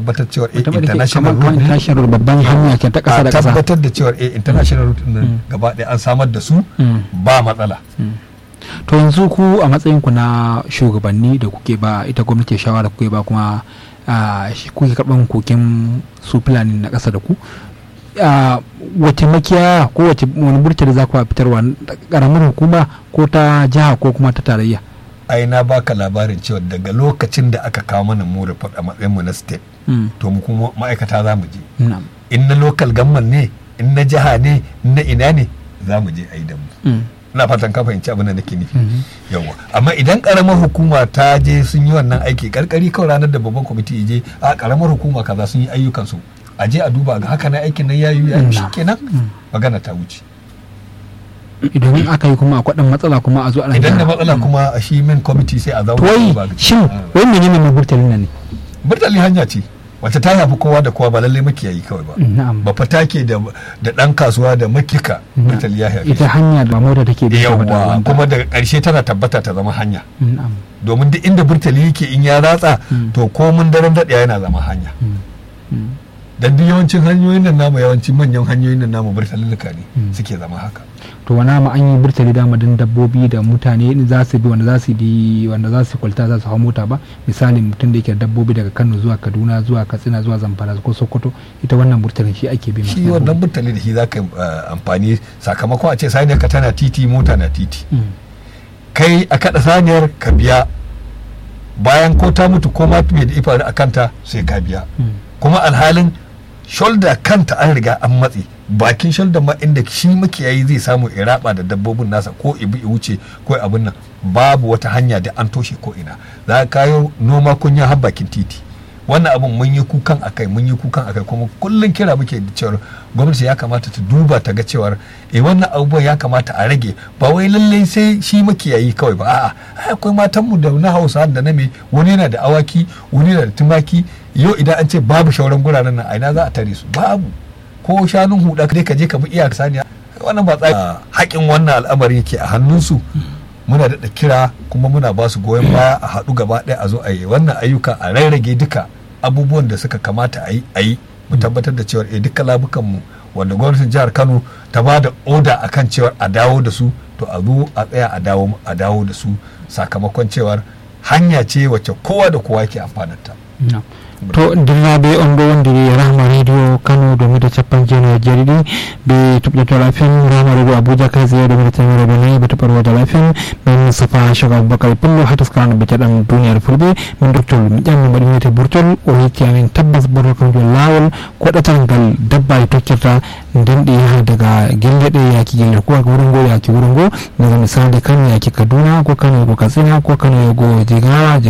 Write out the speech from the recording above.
tabbatar cewa eh, Wata wadda ke international kamar route ne international babban hanya ke ta ƙasa a da ƙasa tabbatar da cewa eh, international route nan gaba ɗaya an samar da su Mm. ba matsala to yanzu ku a matsayin ku na shugabanni da kuke ba ita gwamnati shawara kuke ba kuma ah, shi- kuke karɓan koken su fulani na ƙasa da ku Ah, wace makiya ko wace wani burtali za ku fitarwa ƙaramin hukuma ko ta jiha ko kuma ta tarayya ai na baka labarin cewa daga lokacin da aka kawo mana mu report a matsayin mu na state Mm. to mu kuma ma'aikata za mu je Na'am. in na local government ne in na jiha ne in na ina ne za mu je a yi da mu Mm. ina fatan ka fahimci abin da nake nufi Mhm. yawa amma idan karamar hukuma ta je sun yi wannan aiki karkari kawai ranar da babban kwamiti ya je a karamar hukuma kaza sun yi ayyukan su a je a duba ga haka na aikin nan yayi yayi Mm. shikenan magana ta wuce idan aka yi kuma akwai ɗan matsala kuma a zo ana idan da gyara. matsala kuma a shi min kwamiti sai a zauna To a wai duba ga- shin Ah. wai menene mai burtalin nan ne burtali hanya ce wacce ta yafi kowa da kowa ba lallai makiyayi kawai ba na'am ba fata ke da da dan kasuwa da makika burtali ya yafi ita hanya da mota take da yawa wanda- kuma daga ƙarshe tana tabbata ta zama hanya na'am domin duk inda burtali yake in ya ratsa Mm. to komun daren daɗewa yana zama hanya Mm. Mm. dan duk yawancin hanyoyin nan namu yawancin manyan hanyoyin nan namu burtalilluka ne Mm. suke zama haka to wana ma an yi burtali dama don dabbobi da mutane za su bi wanda za su bi wanda za su kwalta za su hau mota ba misali mutum da yake da dabbobi daga kano zuwa kaduna zuwa katsina zuwa zamfara ko sokoto ita wannan burtalin shi ake bi shi wannan burtali da shi za ka yi uh, amfani sakamakon a ce saniyar ka tana titi mota na titi Mm. kai a kaɗa saniyar ka biya bayan ko ta mutu ko ma me da ifaru a kanta sai ka biya Mm. kuma alhalin shoulder kanta an riga an matse bakin shoulder ma inda shi makiyayi zai samu iraba da dabbobin nasa ko ibi i wuce ko abin nan babu wata hanya da an toshe ko ina za ka kayo noma kunya har bakin titi wannan abin mun yi kukan akai mun yi kukan akai kuma kullum kira muke da cewar gwamnati ya kamata ta duba ta ga cewar eh wannan abubuwan ya kamata a rage ba wai lallai sai shi makiyayi kawai ba a'a ai akwai matanmu da na hausa da na me wani yana da awaki wani yana da tumaki yau idan an ce babu shauran guraren nan a ina za a tare su babu ko shanun huda dai ka je ka bi iyaka saniya wannan ba tsari haƙin wannan al'amarin yake a hannunsu muna daɗa kira kuma muna ba su goyon baya a haɗu gaba ɗaya a zo a yi wannan ayyuka a rarrage duka abubuwan da suka kamata a yi a yi mu tabbatar da cewar eh duka labukanmu wanda gwamnatin jihar kano ta ba da oda akan cewar a dawo da su to a zo a tsaya a dawo a dawo da su sakamakon cewar hanya ce wacce kowa da kowa yake amfanarta. No. to dirnaɓe on ɗo wondiri rahma radio kano domin da capan jeno jeeɗiɗi ɓe tuɓɗoto lafiyan rahma radio abuja kay zeye domin da temere ɗo nayyi ɓe toɓɓorwode lafiyan min safa choga aboubacar pullo ha taskarano ɓe teɗan duniyare fulɓe min doctol mi ƴammi mbaɗi wiyete burtol o yetti amin tabbas burtol kanjum lawol koɗatal ngal dabbaji tokkirta nden ɗi yaha daga gelle ɗe yaki gelle ko wuro ngo yaki wuro ngo daga misali kano yaki kaduna ko kano yago katsina ko kano yago jigawa